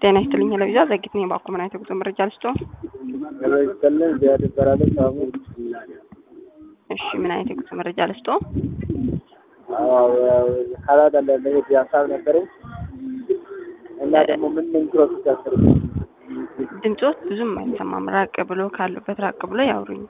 ጤና ይስጥልኝ ለቪዛ ዘጊት ነኝ። ባኮ ምን አይነት የጉዞ መረጃ ልስጦ? ይስጥልን ዚያድ ይባላለሁ። ሳሙ እሺ ምን አይነት የጉዞ መረጃ ልስጦ? ካናዳ ለመሄድ ሀሳብ ነበረኝ እና ደግሞ ምን ምን ፕሮሰስ ያስፈልግ ድምፆት ብዙም አይሰማም። ራቅ ብሎ ካሉበት ራቅ ብሎ ያውሩኝ።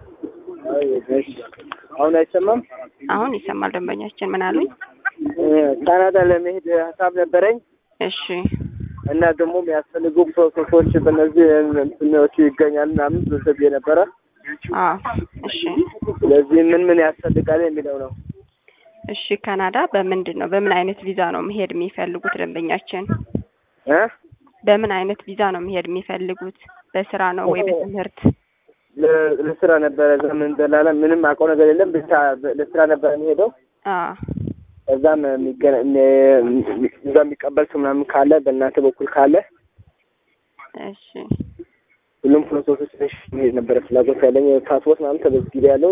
አሁን አይሰማም? አሁን ይሰማል። ደንበኛችን ምን አሉኝ? ካናዳ ለመሄድ ሀሳብ ነበረኝ እሺ እና ደግሞ የሚያስፈልጉ ፕሮሰሶች በእነዚህ እንትኖች ይገኛል ምናምን ብሰብ የነበረ አዎ እሺ ስለዚህ ምን ምን ያስፈልጋል የሚለው ነው። እሺ ካናዳ በምንድን ነው በምን አይነት ቪዛ ነው መሄድ የሚፈልጉት ደንበኛችን? እ በምን አይነት ቪዛ ነው መሄድ የሚፈልጉት? በስራ ነው ወይ በትምህርት? ለ- ለስራ ነበረ እዛ ምን እንደላለ ምንም አውቀው ነገር የለም ብቻ ለስራ ነበረ የሚሄደው አዎ እዛም የሚገ- እዛ የሚቀበል ሰው ምናምን ካለ በእናንተ በኩል ካለ እሺ ሁሉም ፕሮሰሶች ትንሽ መሄድ ነበረ ፍላጎት ያለኝ ፓስፖርት ምናምን ተመዝግቤ ያለው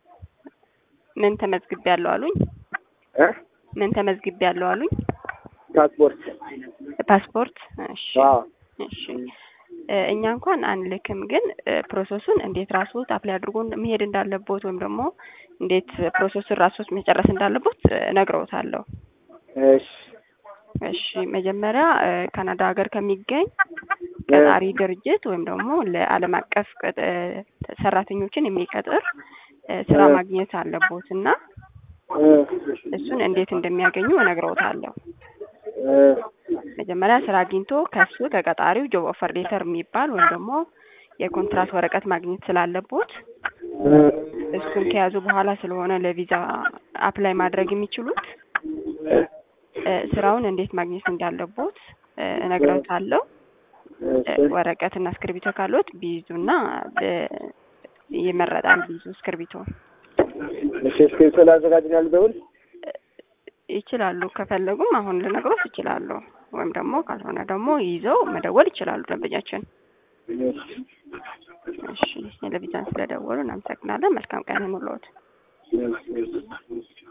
ምን ተመዝግቤ ያለው አሉኝ? እ ምን ተመዝግቤ ያለው አሉኝ? ፓስፖርት ፓስፖርት። እሺ አዎ እሺ እ እኛ እንኳን አንልክም፣ ግን እ ፕሮሰሱን እንዴት ራስዎት አፕላይ አድርጎ መሄድ እንዳለቦት ወይም ደግሞ እንዴት ፕሮሰሱን ራስዎት መጨረስ እንዳለቦት እ እነግረውታለሁ። እሺ እሺ መጀመሪያ እ ካናዳ ሀገር ከሚገኝ ቀጣሪ ድርጅት ወይም ደግሞ ለዓለም አቀፍ ቅጥ- እ ሰራተኞችን የሚቀጥር እ ስራ ማግኘት አለቦት እና እ እሱን እንዴት እንደሚያገኙ እነግረውታለሁ። እ መጀመሪያ ስራ አግኝቶ ከሱ ከቀጣሪው ጆብ ኦፈር ሌተር የሚባል ወይም ደግሞ የኮንትራት ወረቀት ማግኘት ስላለቦት እ እሱን ከያዙ በኋላ ስለሆነ ለቪዛ አፕላይ ማድረግ የሚችሉት እ ስራውን እንዴት ማግኘት እንዳለቦት እ እነግረውታለሁ። እ ወረቀትና እስክርቢቶ ካሉት ቢይዙና እ ይመረጣል። ቢይዙ እስክርቢቶ እሺ እስክሪብቶ ላዘጋጅናል በውል ይችላሉ። ከፈለጉም አሁን ልነግሮት ይችላሉ። ወይም ደግሞ ካልሆነ ደግሞ ይዘው መደወል ይችላሉ ደንበኛችን። እሺ ለቪዛን ስለደወሉ እናመሰግናለን። መልካም ቀን ይሁንልዎት። እሺ